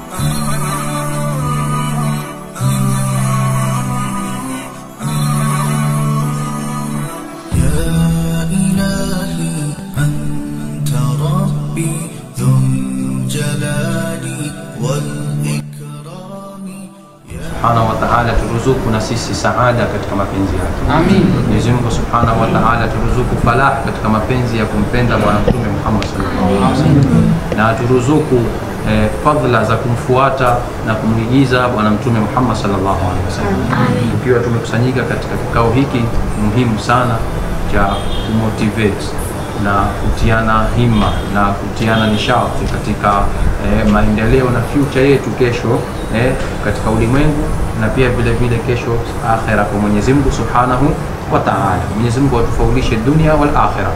يا إلهي أنت ربي ذو الجلال والإكرام subhanahu wa ta'ala turuzuku na sisi saada katika mapenzi yake Amin. Mwenyezi Mungu subhanahu wa ta'ala turuzuku falah katika mapenzi ya kumpenda bwana mtume Muhammad sallallahu alaihi wasallam na turuzuku eh, fadhila za kumfuata na kumwigiza bwana mtume Muhammad sallallahu alaihi wasallam tukiwa tumekusanyika katika kikao hiki muhimu sana cha kumotivate na kutiana himma na kutiana nishati katika eh, maendeleo na future yetu kesho eh, katika ulimwengu na pia vile vile kesho akhera kwa Mwenyezi Mungu Subhanahu wa Ta'ala. Mwenyezi Mungu atufaulishe dunia wal akhira.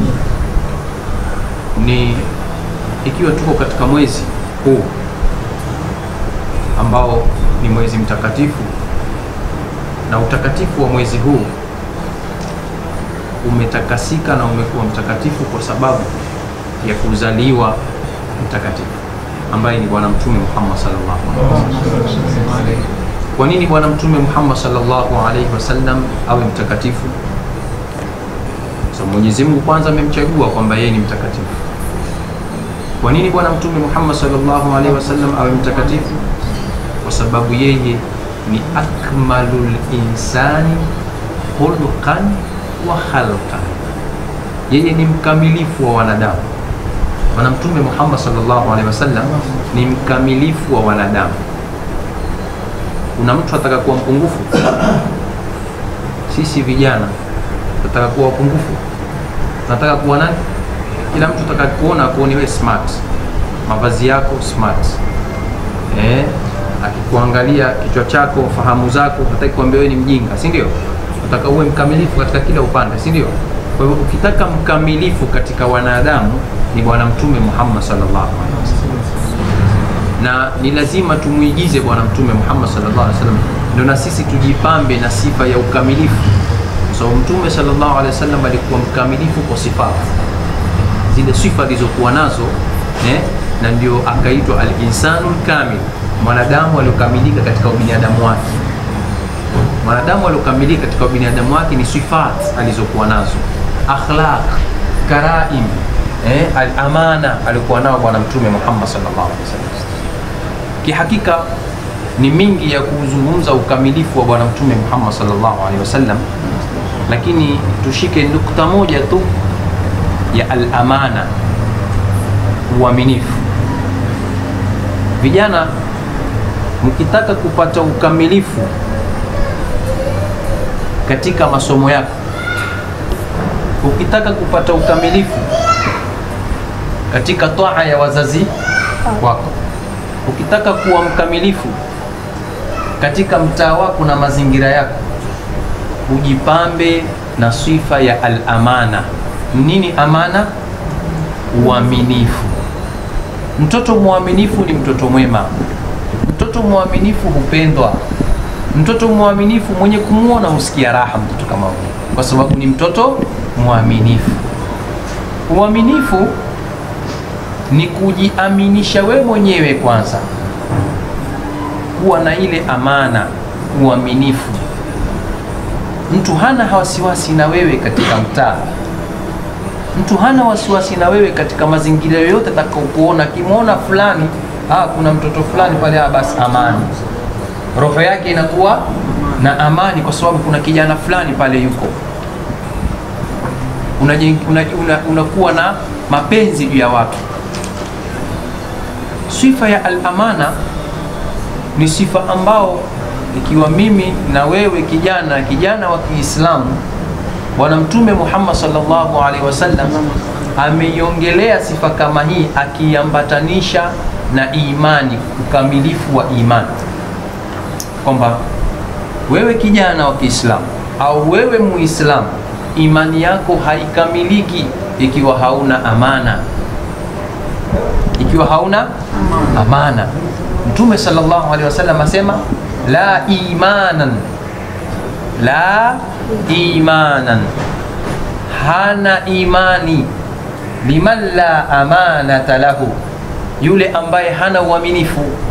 Ni ikiwa tuko katika mwezi huu ambao ni mwezi mtakatifu na utakatifu wa mwezi huu umetakasika na umekuwa mtakatifu kwa sababu ya kuzaliwa mtakatifu ambaye ni bwana mtume Muhammad sallallahu alaihi wasallam. Kwa nini bwana mtume Muhammad sallallahu alaihi wasallam awe mtakatifu? So Mwenyezi Mungu kwanza amemchagua kwamba yeye ni mtakatifu. Kwa nini bwana mtume Muhammad sallallahu alaihi wasallam awe mtakatifu? Kwa sababu yeye ni akmalul insani khuluqan wa khalqan, yeye ni mkamilifu wa wanadamu. Bwana Mtume Muhammad sallallahu alaihi wasallam ni mkamilifu wa wanadamu. Kuna mtu ataka kuwa mpungufu? Sisi vijana tunataka kuwa wapungufu, tunataka kuwa nani? Kila mtu ataka kuona kuoni wewe smart, mavazi yako smart, eh, akikuangalia kichwa chako, fahamu zako, hataki kuambia wewe ni mjinga, si ndio? Nataka uwe mkamilifu katika kila upande, si ndio? Kwa hivyo ukitaka mkamilifu katika wanadamu ni Bwana Mtume Muhammad sallallahu alaihi wasallam, na ni lazima tumuigize Bwana Mtume Muhammad sallallahu alaihi wasallam, ndio na sisi tujipambe na sifa ya ukamilifu, kwa sababu Mtume sallallahu alaihi wasallam alikuwa mkamilifu kwa sifa zile sifa alizokuwa nazo eh, na ndio akaitwa al-insanu kamil, mwanadamu aliokamilika katika ubinadamu wake mwanadamu aliokamilika katika binadamu wake ni sifat alizokuwa nazo, akhlaq, karaim, eh, al-amana alikuwa nao bwana mtume Muhammad sallallahu alaihi wasallam. Kihakika ni mingi ya kuzungumza ukamilifu wa bwana mtume Muhammad sallallahu alaihi wasallam, lakini tushike nukta moja tu ya al-amana, uaminifu. Vijana, mkitaka kupata ukamilifu katika masomo yako, ukitaka kupata ukamilifu katika taa ya wazazi wako, ukitaka kuwa mkamilifu katika mtaa wako na mazingira yako, ujipambe na sifa ya al-amana. Nini amana? Uaminifu. Mtoto mwaminifu ni mtoto mwema. Mtoto mwaminifu hupendwa mtoto mwaminifu mwenye kumwona husikia raha mtoto kama huyo, kwa sababu ni mtoto mwaminifu. Uaminifu ni kujiaminisha we mwenyewe kwanza, kuwa na ile amana, uaminifu. Mtu hana wasiwasi na wewe katika mtaa, mtu hana wasiwasi na wewe katika mazingira yoyote atakaokuona. Akimwona fulani, ah, kuna mtoto fulani pale, ah, basi amani roho yake inakuwa na amani, kwa sababu kuna kijana fulani pale yuko, unakuwa una, una, una na mapenzi juu ya watu. Sifa ya al-amana ni sifa ambao ikiwa mimi na wewe kijana kijana wa Kiislamu, Bwana Mtume Muhammad sallallahu alaihi wasallam ameiongelea sifa kama hii akiambatanisha na imani, ukamilifu wa imani kwamba wewe kijana wa Kiislamu au wewe Muislamu, imani yako haikamiliki ikiwa hauna amana, ikiwa hauna amana. Mtume sallallahu alaihi wasallam asema la imanan, la imanan, hana imani liman la amanata lahu, yule ambaye hana uaminifu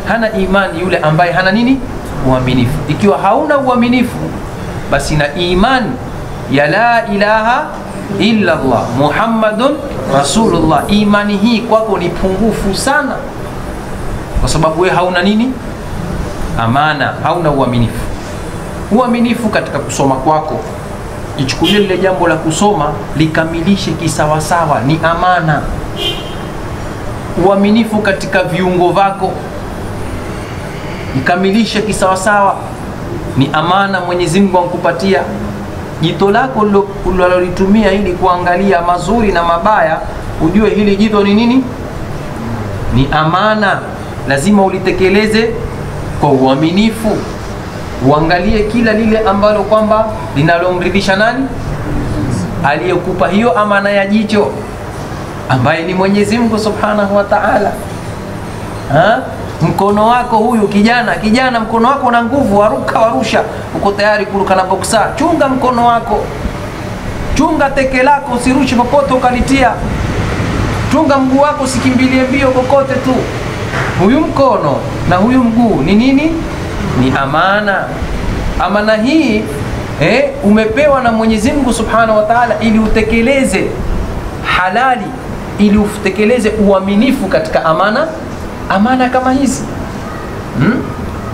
hana imani yule ambaye hana nini uaminifu ikiwa hauna uaminifu basi na imani ya la ilaha illa Allah Muhammadun Rasulullah, imani hii kwako ni pungufu sana, kwa sababu wewe hauna nini? Amana, hauna uaminifu. Uaminifu katika kusoma kwako, ichukulie lile jambo la kusoma likamilishe kisawasawa, ni amana. Uaminifu katika viungo vyako, ikamilishe kisawasawa, ni amana Mwenyezi Mungu ankupatia jito lako ulilolitumia ili kuangalia mazuri na mabaya, ujue hili jito ni nini? Ni amana, lazima ulitekeleze kwa uaminifu. Uangalie kila lile ambalo kwamba linalomridhisha nani? Aliyekupa hiyo amana ya jicho, ambaye ni Mwenyezi Mungu Subhanahu wa Ta'ala. Ha? Mkono wako huyu kijana, kijana, mkono wako una nguvu, waruka warusha, uko tayari kuruka na boksa. Chunga mkono wako, chunga teke lako, usirushe popote ukalitia. Chunga mguu wako, usikimbilie mbio kokote tu. Huyu mkono na huyu mguu ni nini? Ni amana. Amana hii eh, umepewa na Mwenyezi Mungu Subhanahu wa Ta'ala ili utekeleze halali, ili utekeleze uaminifu katika amana amana kama hizi hmm?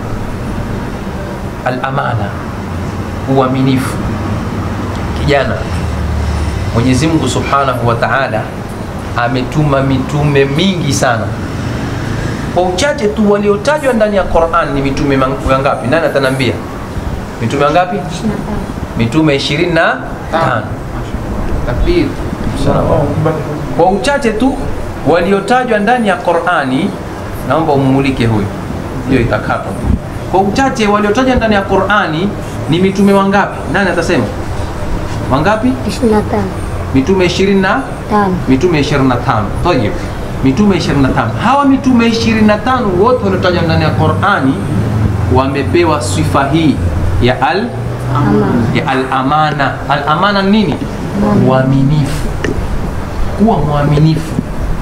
Al-amana, uaminifu. Kijana, Mwenyezi Mungu Subhanahu wa Ta'ala ametuma mitume mingi sana. Kwa uchache tu waliotajwa ndani ya Qur'an ni mitume wangapi? Nani atanambia? Mitume wangapi? Mitume 25. Takbir. Kwa uchache tu waliotajwa ndani ya Qur'ani naomba umulike huyu, hiyo itakata. Kwa uchache waliotajwa ndani ya Qur'ani ni mitume wangapi? Nani atasema wangapi? 25 Mitume 20 na tano mitume 25. Tayeb, mitume 25. Hawa mitume 25 wote waliotajwa ndani ya Qur'ani wamepewa sifa hii ya al ama ya al-amana. Al-amana ni nini? Uaminifu, kuwa mwaminifu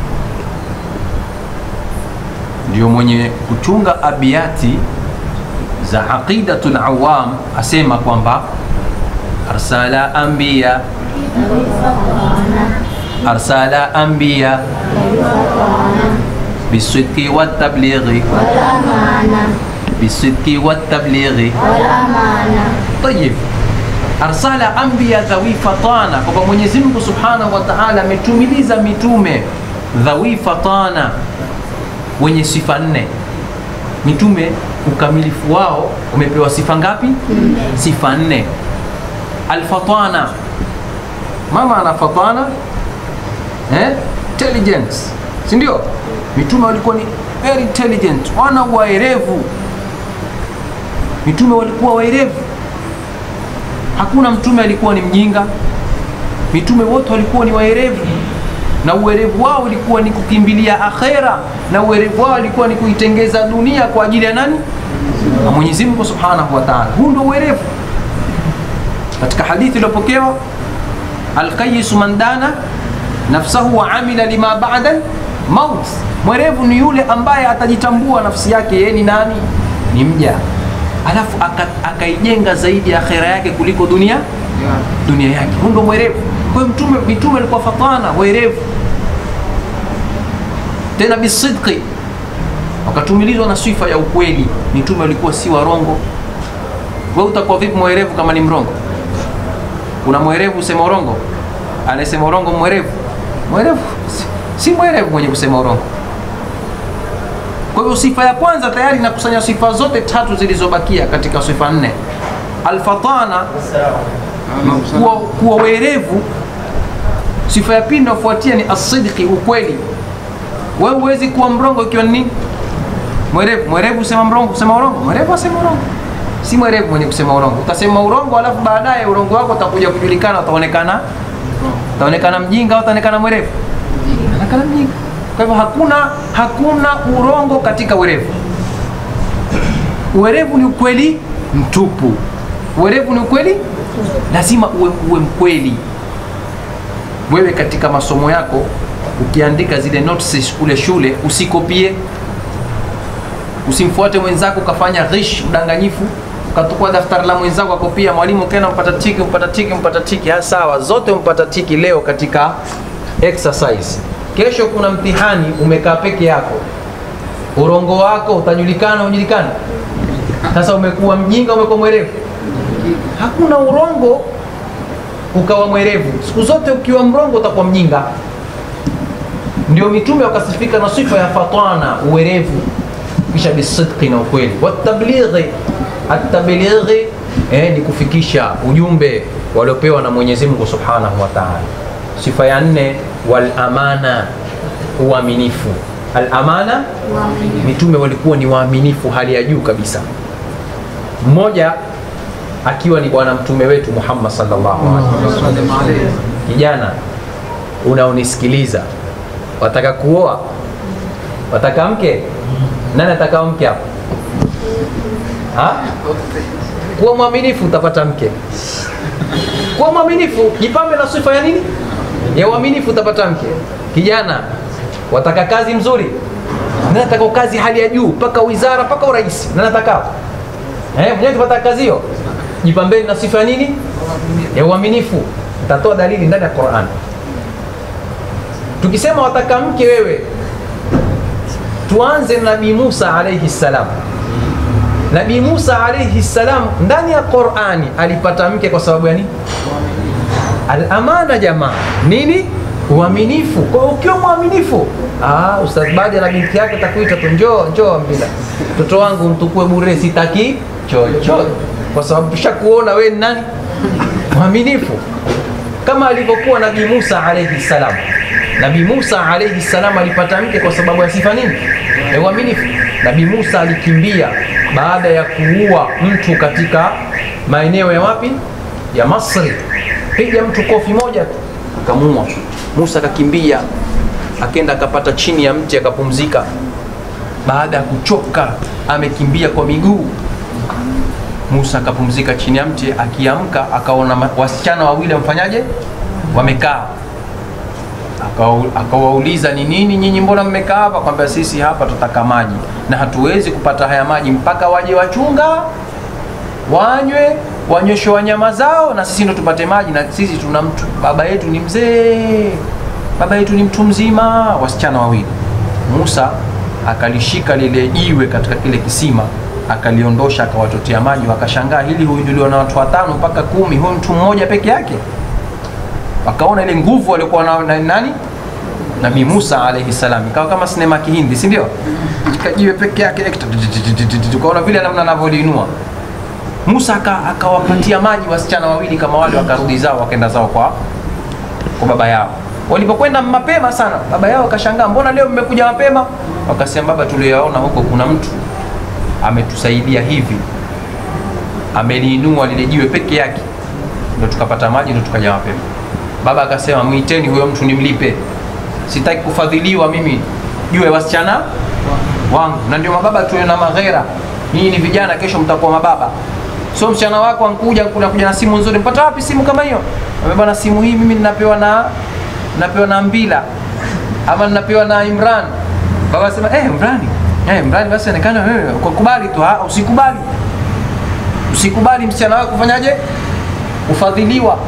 ndio mwenye kuchunga abiyati za aqidatul awam asema kwamba arsala anbiya arsala anbiya bisidqi watablighi bisidqi watablighi tayib arsala anbiya dhawi fatana kwamba Mwenyezi Mungu Subhanahu wa Ta'ala ametumiliza mitume dhawi fatana wenye sifa nne. Mitume ukamilifu wao umepewa sifa ngapi? Sifa nne. Alfatana, mama ana fatana eh? Intelligence, si ndio? Mitume walikuwa ni very intelligent, wana waerevu. Mitume walikuwa waerevu, hakuna mtume alikuwa ni mjinga. Mitume wote walikuwa ni waerevu na uwerevu wao ulikuwa ni kukimbilia akhera, na uwerevu wao ulikuwa ni kuitengeza dunia kwa ajili ya nani? Na Mwenyezi Mungu Subhanahu wa Ta'ala. Huu ndio uwerevu. Katika hadithi iliyopokewa, alqayisu man dana nafsahu wa amila lima ba'da maut, mwerevu ni yule ambaye atajitambua nafsi yake yeye ni nani, ni mja, alafu aka- akaijenga zaidi akhera yake kuliko dunia dunia yake. Huu ndio mwerevu. Kwa hiyo mtume mitume walikuwa fatana werevu, tena bisidqi, wakatumilizwa na sifa ya ukweli. Mitume walikuwa si warongo. Wewe utakuwa vipi mwerevu kama ni mrongo? Kuna mwerevu usema urongo? Anasema urongo mwerevu? Mwerevu si- si mwerevu mwenye kusema urongo. Kwa hiyo sifa ya kwanza tayari inakusanya sifa zote tatu zilizobakia katika sifa nne. Alfatana kuwa, kuwa werevu. Sifa ya pili inayofuatia ni asidqi, ukweli. Wewe huwezi kuwa mrongo ikiwa ni nini? Mwerevu. Mwerevu usema mrongo, kusema urongo. Mwerevu asema urongo, si mwerevu mwenye kusema urongo. Utasema urongo, alafu baadaye urongo wako utakuja kujulikana, utaonekana utaonekana mjinga au utaonekana mwerevu, utaonekana mjinga. Kwa hivyo hakuna hakuna urongo katika werevu. Uwerevu ni ukweli mtupu. Uwerevu ni ukweli lazima uwe, uwe mkweli. Wewe katika masomo yako ukiandika zile notes kule shule usikopie, usimfuate mwenzako ukafanya ghish udanganyifu ukatukua daftari la mwenzako akopia mwalimu kena mpata tiki mpata tiki mpata tiki ha, sawa zote mpata tiki leo katika exercise kesho kuna mtihani umekaa peke yako urongo wako utajulikana ujulikana sasa umekuwa mjinga umekuwa mwerevu hakuna urongo ukawa mwerevu siku zote ukiwa mrongo utakuwa mjinga ndio mitume wakasifika na sifa ya fatana uwerevu kisha bisidqi na ukweli watablighi atablighi eh, ni kufikisha ujumbe waliopewa na mwenyezi mungu subhanahu wa taala sifa ya nne walamana uaminifu alamana mitume walikuwa ni waaminifu hali ya juu kabisa mmoja akiwa ni bwana mtume wetu muhammad sallallahu alaihi wasallam kijana unaonisikiliza wataka kuoa wataka mke nani ataka mke hapo Ha? kuwa mwaminifu utapata mke kuwa mwaminifu jipambe na sifa ya nini ya uaminifu utapata mke kijana wataka kazi mzuri nani ataka kazi hali ya juu mpaka wizara mpaka urais nani ataka eh, mwenyewe tupata kazi hiyo jipambeni na sifa ya nini ya uaminifu tatoa dalili ndani ya Qur'an tukisema wataka mke wewe tuanze na nabii Musa alayhi salam nabii Musa alayhi salam ndani ya Qur'ani alipata mke kwa sababu ya nini al-amana jamaa nini uaminifu kwa hiyo ukiwa mwaminifu ah ustaz baada na binti yake takuita tu njoo njoo mbila mtoto wangu mtukue bure sitaki chochote kwa sababu tushakuona wewe ni nani mwaminifu kama alivyokuwa nabii Musa alayhi salam nabii Musa alayhi salam alipata mke kwa sababu ya sifa nini ya uaminifu nabii Musa alikimbia baada ya kuua mtu katika maeneo ya wapi ya Masri piga mtu kofi moja tu akamuua Musa akakimbia akenda akapata chini ya mti akapumzika baada ya kuchoka amekimbia kwa miguu Musa akapumzika chini ya mti akiamka akaona ma- wasichana wawili wamfanyaje wamekaa Akawau- akawauliza ni nini nyinyi mbona mmekaa hapa kwamba sisi hapa tutaka maji na hatuwezi kupata haya maji mpaka waje wachunga wanywe wanyweshe wanyama zao na sisi ndo tupate maji na sisi tuna mtu baba yetu ni mzee baba yetu ni mtu mzima wasichana wawili musa akalishika lile jiwe katika kile kisima akaliondosha akawatotea maji wakashangaa hili huinuliwa na watu watano mpaka kumi huyu mtu mmoja peke yake wakaona ile nguvu waliokuwa nao na nani nabii musa alaihi salam ikawa kama sinema kihindi si ndio kajiwe peke yake tukaona vile namna anavyoliinua musa aka- akawapatia maji wasichana wawili kama wale wakarudi zao wakaenda zao kwa kwa baba yao walipokwenda mapema sana baba yao akashangaa mbona leo mmekuja mapema wakasema baba tulioyaona huko kuna mtu ametusaidia hivi ameliinua lile jiwe peke yake ndo tukapata maji ndo tukaja mapema baba akasema mwiteni huyo mtu nimlipe sitaki kufadhiliwa mimi juu ya wasichana wangu na ndio mababa tuwe na maghera nyinyi ni vijana kesho mtakuwa mababa so msichana wako ankuja kuja na simu nzuri mpata wapi simu kama hiyo Ambia, bwana simu hii mimi ninapewa na napewa na mbila ama ninapewa na imran baba asema eh imrani eh imrani basi onekana wewe ukubali tu ah, usikubali usikubali msichana wako kufanyaje ufadhiliwa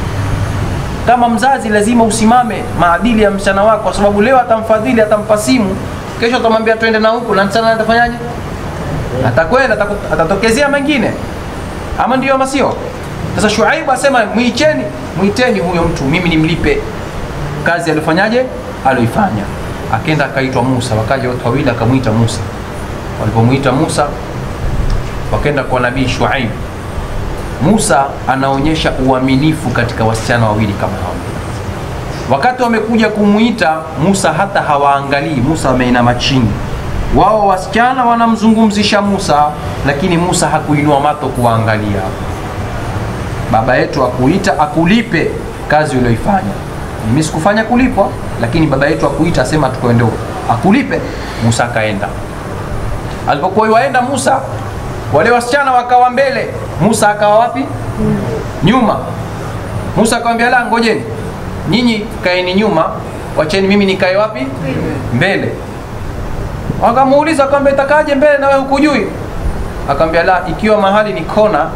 kama mzazi lazima usimame maadili ya msichana wako kwa sababu leo atamfadhili atampa simu kesho atamwambia twende na huku na msichana atafanyaje atakwenda ataku- atatokezea mengine ama ndio ama sio sasa shuaibu asema mwicheni mwiteni huyo mtu mimi nimlipe kazi aliyofanyaje alioifanya akenda akaitwa musa wakaja watu wawili akamwita musa walipomwita musa wakaenda kwa nabii shuaibu musa anaonyesha uaminifu katika wasichana wawili kama hao wakati wamekuja kumwita musa hata hawaangalii musa ameinama chini wao wasichana wanamzungumzisha musa lakini musa hakuinua mato kuwaangalia baba yetu akuita akulipe kazi ulioifanya mimi sikufanya kulipwa lakini baba yetu akuita asema tukwende huko. akulipe musa akaenda alipokuwa waenda musa wale wasichana wakawa mbele musa akawa wapi nyuma musa akawambia la ngojeni nyinyi kaeni nyuma wacheni mimi nikae wapi mbele wakamuuliza akamwambia itakaje mbele na wewe hukujui akamwambia la ikiwa mahali ni kona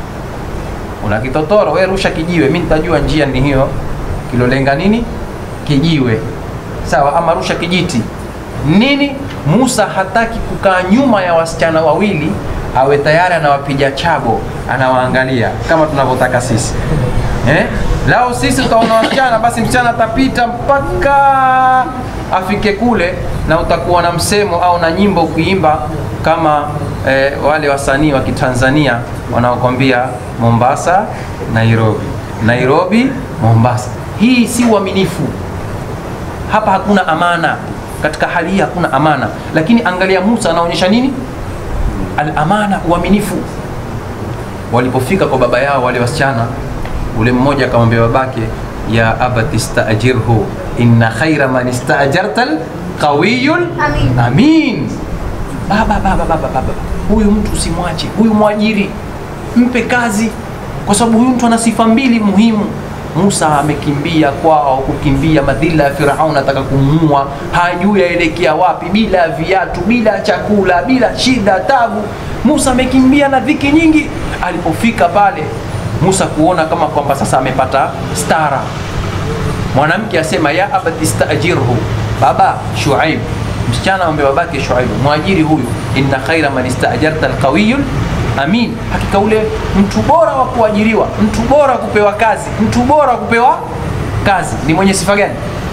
una kitotoro wewe rusha kijiwe mimi nitajua njia ni hiyo kilolenga nini kijiwe sawa ama rusha kijiti nini musa hataki kukaa nyuma ya wasichana wawili awe tayari anawapiga chabo anawaangalia kama tunavyotaka sisi eh? lao sisi utaona wasichana basi msichana atapita mpaka afike kule na utakuwa na msemo au na nyimbo ukiimba kama eh, wale wasanii wa kitanzania wanaokwambia mombasa nairobi nairobi mombasa hii si uaminifu hapa hakuna amana katika hali hii hakuna amana lakini angalia musa anaonyesha nini alamana uaminifu walipofika kwa baba yao wale wasichana ule mmoja akamwambia babake ya abati istajirhu inna khaira man istajarta lqawiyul Amin. amin baba baba baba baba huyu mtu usimwache huyu mwajiri mpe kazi kwa sababu huyu mtu ana sifa mbili muhimu musa amekimbia kwao kukimbia madhila ya firaun ataka kumuua hajui aelekea wapi bila viatu bila chakula bila shida tabu musa amekimbia na dhiki nyingi alipofika pale musa kuona kama kwamba sasa amepata stara mwanamke asema ya abati stajirhu baba shuaib msichana amwambia babake shuaibu mwajiri huyu inna khaira man istajarta alqawiyul amin hakika ule mtu bora wa kuajiriwa mtu bora wa kupewa kazi mtu bora wa kupewa kazi ni mwenye sifa gani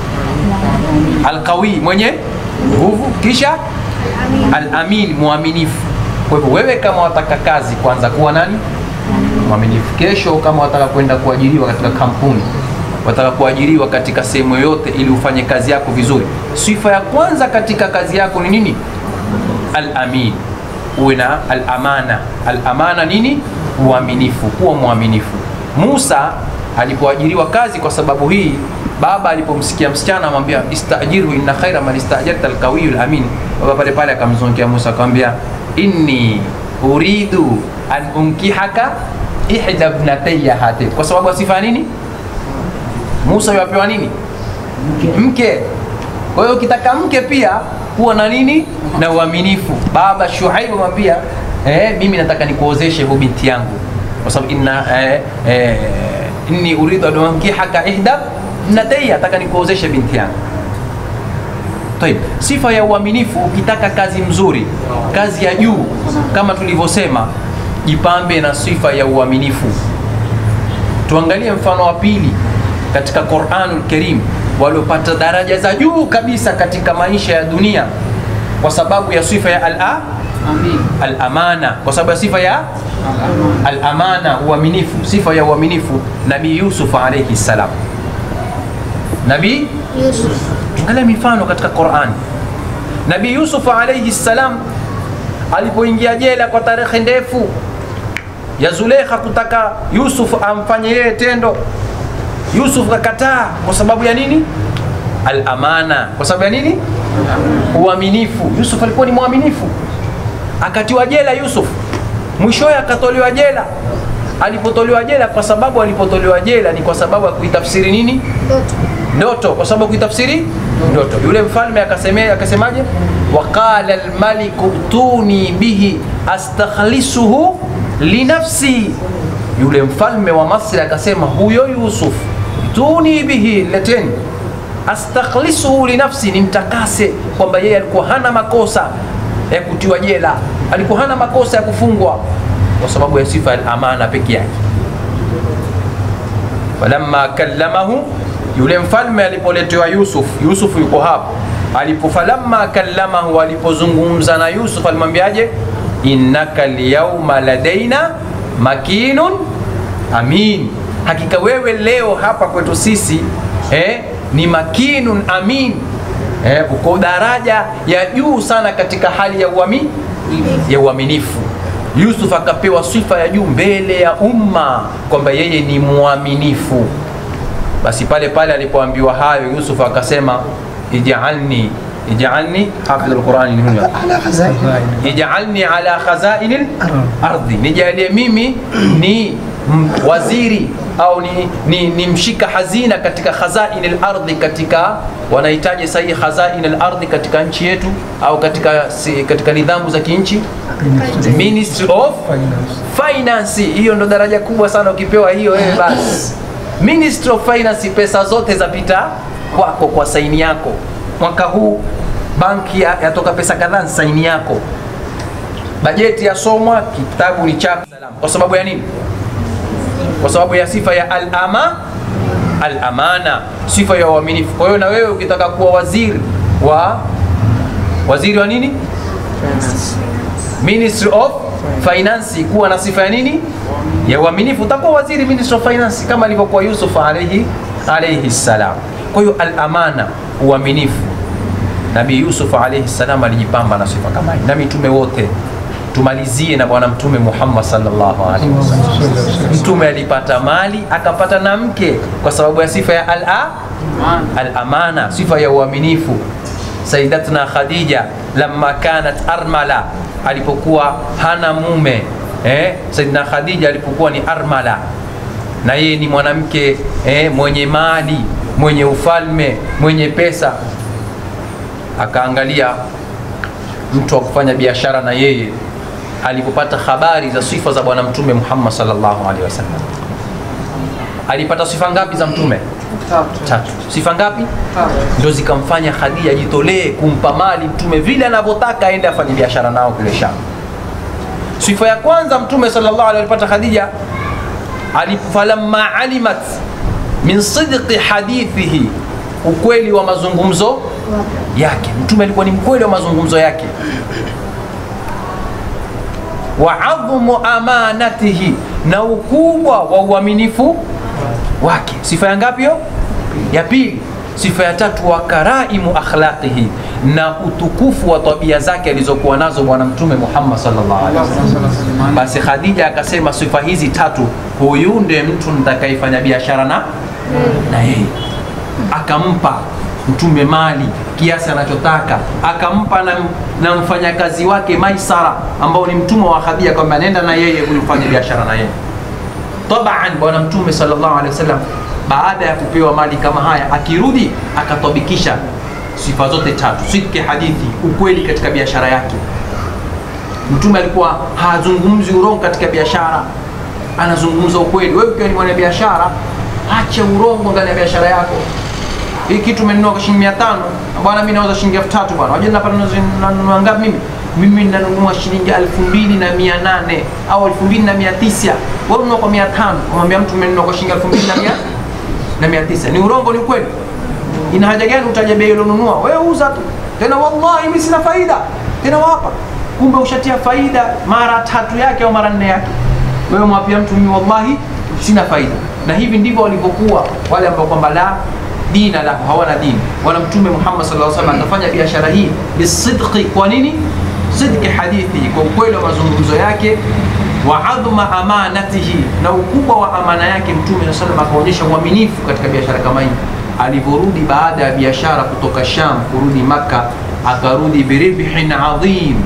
alqawi mwenye nguvu kisha alamin mwaminifu kwa hivyo wewe kama wataka kazi kwanza kuwa nani mwaminifu kesho kama wataka kwenda kuajiriwa katika kampuni wataka kuajiriwa katika sehemu yoyote ili ufanye kazi yako vizuri sifa ya kwanza katika kazi yako ni nini alamin uwe na alamana alamana nini uaminifu kuwa mwaminifu musa alipoajiriwa kazi kwa sababu hii baba alipomsikia msichana amwambia istajirhu inna khaira man istajarta alqawiyu lamin baba pale pale akamzungia musa akamwambia inni uridu an unkihaka ihda bnataya hatin kwa sababu asifa nini musa yapewa nini mke kwa hiyo ukitaka mke pia kuwa na nini na uaminifu baba shuaibu amwambia eh, mimi nataka nikuozeshe hu binti yangu kwa sababu inna eh, eh, inni uridu an unkihaka ihda bnataya nataka nikuozeshe binti yangu Taib. Sifa ya uaminifu, ukitaka kazi mzuri, kazi ya juu, kama tulivyosema, jipambe na sifa ya uaminifu. Tuangalie mfano wa pili katika Qur'anul Karim, waliopata daraja za juu kabisa katika maisha ya dunia kwa sababu ya sifa ya al al-amana, kwa sababu ya sifa ya al-amana, uaminifu, sifa ya uaminifu. Nabii Yusuf alayhi salam, Nabii Yusuf. angalia mifano katika Qur'an. Nabii Yusuf alayhi salam alipoingia jela kwa tarehe ndefu ya Zulekha kutaka Yusuf amfanye yeye tendo, Yusuf kakataa kwa sababu ya nini? Al-amana, kwa sababu ya nini? Uaminifu. Yusuf alikuwa ni mwaminifu, akatiwa jela Yusuf, mwishowe akatolewa jela. Alipotolewa jela, kwa sababu alipotolewa jela ni kwa sababu ya kuitafsiri nini? Ndoto. ndoto kwa sababu kuitafsiri ndoto yule mfalme akasemea akasemaje waqala almaliku tuni bihi astakhlisuhu linafsi yule mfalme wa masri akasema huyo yusuf tuni bihi leteni astakhlisuhu linafsi nimtakase kwamba yeye alikuwa hana makosa ya kutiwa jela alikuwa hana makosa ya kufungwa kwa sababu ya sifa ya amana peke yake falamma kallamahu yule mfalme alipoletewa Yusuf, Yusuf yuko hapo, alipo falamma kallamahu, alipozungumza na Yusuf alimwambiaje? innaka lyauma ladaina makinun amin, hakika wewe leo hapa kwetu sisi eh, ni makinun amin eh, uko daraja ya juu sana katika hali ya uami, ya uaminifu. Yusuf akapewa sifa ya juu mbele ya umma kwamba yeye ni mwaminifu. Basi pale pale alipoambiwa hayo, Yusuf akasema ijalni ijalni hafidh alqurani ni huyo على خزائن ijalni ala khazainil ardhi, nijalie mimi ni m- waziri au ni, ni, ni mshika hazina katika khazaini lardhi katika wanahitaji sahihi khazaini lardhi katika nchi yetu au katika, si, katika nidhamu za kinchi ministry of finance hiyo ndo daraja kubwa sana ukipewa hiyo wewe basi ministry of finance pesa zote zapita kwako kwa saini yako mwaka huu banki ya- yatoka pesa kadhaa ni saini yako bajeti yasomwa kitabu ni chako kwa sababu ya nini kwa sababu ya sifa ya alama alamana sifa ya uaminifu kwa hiyo na wewe ukitaka kuwa waziri wa waziri wa nini ministry of finance kuwa na sifa ya nini ya uaminifu utakuwa waziri ministry of finance kama alivyokuwa yusuf alaihi alaihi salam kwa hiyo alamana uaminifu nabii yusuf alaihi salam alijipamba na sifa kama hii na mitume wote tumalizie na bwana mtume muhammad sallallahu alaihi wasallam mtume alipata mali akapata na mke kwa sababu ya sifa ya al-a al-amana sifa ya uaminifu saidatna khadija lamma kanat armala alipokuwa hana mume eh, saidina khadija alipokuwa ni armala na yeye ni mwanamke eh, mwenye mali mwenye ufalme mwenye pesa akaangalia mtu wa kufanya biashara na yeye alipopata habari za sifa za bwana mtume muhammad sallallahu alaihi wasallam alipata sifa ngapi za mtume tatu sifa ngapi ndo zikamfanya khadija ajitolee kumpa mali mtume vile anavyotaka aende afanye biashara nao kule sham sifa ya kwanza mtume sallallahu alaihi alipata khadija ali- falamma alimat min sidqi hadithihi ukweli wa mazungumzo yake mtume alikuwa ni mkweli wa mazungumzo yake wa adhumu amanatihi na ukubwa wa uaminifu wake sifa ya ngapi hiyo ya pili sifa ya tatu wa karaimu akhlaqihi na utukufu wa tabia zake alizokuwa nazo bwana mtume muhammad sallallahu alaihi wasallam basi khadija akasema sifa hizi tatu huyu ndiye mtu nitakayefanya biashara na na yeye akampa mtume mali kiasi anachotaka akampa na, na mfanyakazi wake maisara ambao ni mtumwa wa khadija kwamba nenda na yeye huyu fanye biashara na yeye taban bwana mtume sallallahu alaihi wasallam baada ya kupewa mali kama haya akirudi akatabikisha sifa zote tatu sidki hadithi ukweli katika biashara yake mtume alikuwa hazungumzi urongo katika biashara anazungumza ukweli wewe ukiwa ni mwanabiashara acha urongo ndani ya biashara yako hii kitu umenunua kwa shilingi mia tano bwana mi nauza shilingi elfu tatu bwana wajua napata nanunua ngapi mimi mimi nanunua shilingi elfu mbili na mia nane au elfu mbili na mia tisa wewe ununua kwa mia tano umwambia mtu umenunua kwa shilingi elfu mbili na mia na mia tisa ni urongo ni ukweli ina haja gani utaja bei ulionunua wewe uza tu tena wallahi mimi sina faida tena wapa kumbe ushatia faida mara tatu yake au mara nne yake wewe mwapia mtu mimi wallahi sina faida na hivi ndivyo walivyokuwa wale ambao kwamba la dina lahu hawana dini wala mtume muhammad sallallahu alaihi wasallam akafanya biashara hii bisidqi kwa nini sidqi hadithi kwa ukweli wa mazungumzo yake wa adhma amanatihi na ukubwa wa amana yake mtume saa salam akaonyesha uaminifu katika biashara kama hii alivyorudi baada ya biashara kutoka sham kurudi makka akarudi biribhin adhim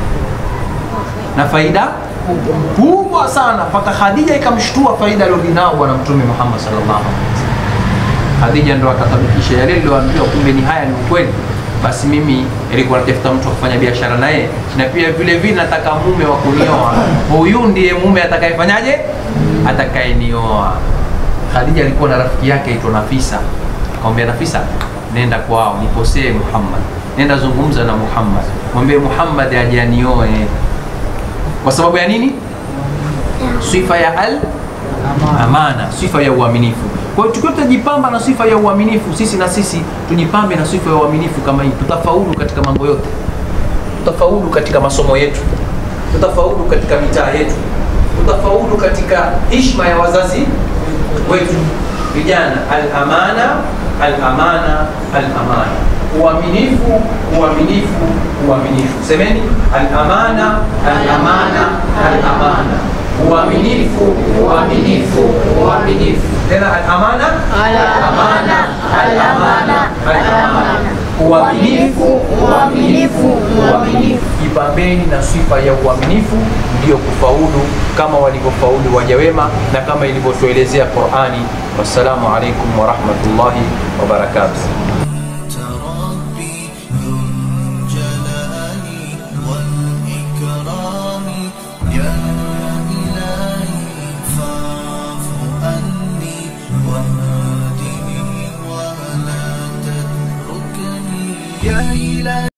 na faida kubwa sana mpaka khadija ikamshtua faida alirudi nao bwana mtume muhammad sallallahu alaihi wasallam khadija ndo akatabikisha yale liloambiwa kumbe ni haya ni ukweli basi mimi ilikuwa natafuta mtu wa kufanya biashara naye na pia vile vile nataka mume wa kunioa huyu ndiye mume atakayefanyaje atakayenioa khadija alikuwa na rafiki yake aitwa nafisa akamwambia nafisa nenda kwao niposee muhammad nenda zungumza na muhammad mwambie muhammad aje anioe kwa sababu ya nini sifa ya al amana sifa ya uaminifu kwa hiyo tukiwa tutajipamba na sifa ya uaminifu sisi na sisi tujipambe na sifa ya uaminifu kama hii tutafaulu katika mambo yote tutafaulu katika masomo yetu tutafaulu katika mitaa yetu tutafaulu katika hishma ya wazazi wetu vijana al-amana al-amana al-amana uaminifu uaminifu uaminifu semeni al-amana al-amana al-amana uaminifu uaminifu uaminifu tena al-amana Al-amana, al-amana, al-amana. uaminifu, uaminifu, uaminifu. Jipambeni na sifa ya uaminifu, ndiyo kufaulu kama walivyofaulu waja wema na kama ilivyotuelezea Qur'ani. Wassalamu alaikum warahmatullahi wabarakatuh. أنت ربي ذو الجلال والإكرام يا إلهي فاعف عني واهدني ولا تتركني يا إلهي